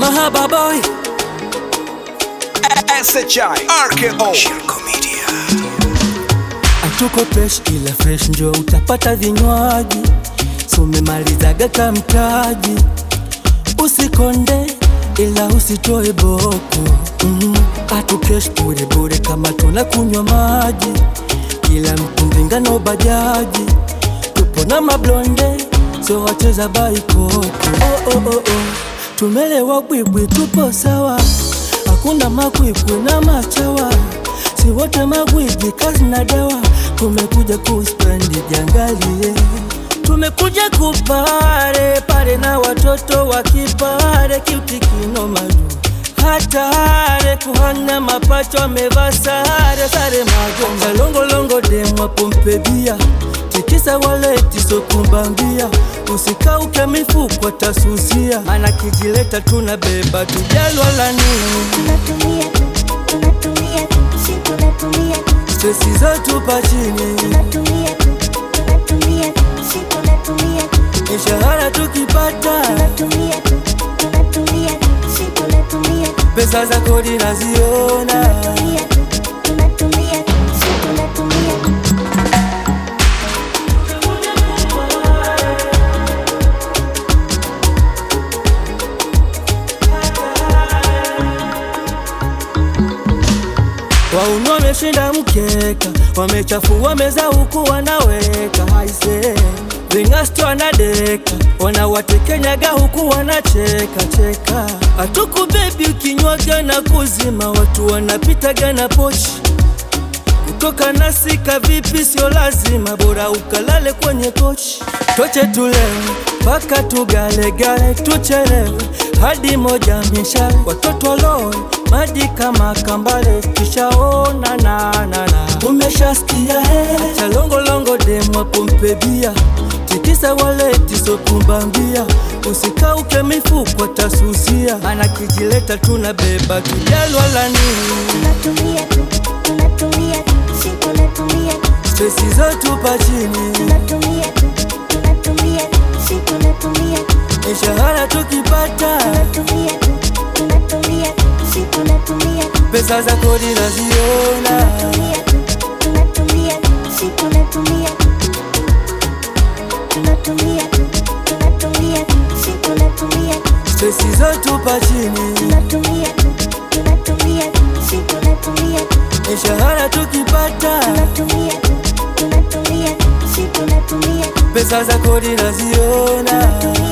Mahaba boy SHI RKO Shirko Media Atuko fresh ila fresh njo utapata vinywaji sumemalizaga kamtaji usikonde ila usitoe boko mm. Atu cash bure bure kama tuna kunywa maji kila mtu mvingano bajaji tupo na mablonde so wacheza baikoko oh, oh, oh, oh. Tumelewa bwibwi tupo sawa hakuna makwikwi na machawa si wote magwiji kazi na dawa tumekuja kuspendi jangalie tumekuja kupare pare na watoto wa kipare kiutikino maju hatare kuhanya mapacho amevaa sare sare magonga longolongo demwa pompebia tikisa waleti sokumbambia usikauke mifuko tasusia mana kijileta tunabeba tujalwa la nini tunatumia tu, tunatumia tu, si tunatumia tu, stresi zetu pa chini tunatumia tu, tunatumia tu, si tunatumia tu, mishahara tukipata tunatumia tu, tunatumia tu, si tunatumia tu, pesa za kodi naziona tunatumia tu, tunatumia tu, si tunatumia tu. Waunu wameshinda mkeka, wamechafua meza huku wanaweka haise vingasto wanadeka, wanawatekenyaga huku wanacheka cheka. Hatuku bebi ukinywaga na kuzima, watu wanapitaga na pochi kutoka nasika vipi, sio lazima, bora ukalale kwenye kochi. Toche tulewe mpaka tugalegale, tuchelewe hadi moja mishale, watoto loe maji kama kambale, kishaona na na na umeshasikia he chalongolongo demwa pompebia tikisa waleti sokumbambia usikauke mifuko tasusia, mana kijileta tunabeba tujalwa la nini Tunatumia tu, tunatumia tu, si tunatumia tu, stresi zetu pa chini tunatumia tu, tunatumia tu, si tunatumia tu, mishahara tukipata tunatumia tu, tunatumia tu, si tunatumia tu, pesa za kodi naziona tunatumia tu, tunatumia tu, si tunatumia tu, tunatumia tu, tunatumia tu, si tunatumia tu, stresi zetu pa chini tunatumia tu, tunatumia tu, si tunatumia tu, mishahara tukipata tunatumia tu, tunatumia tu, si tunatumia tu, pesa za kodi naziona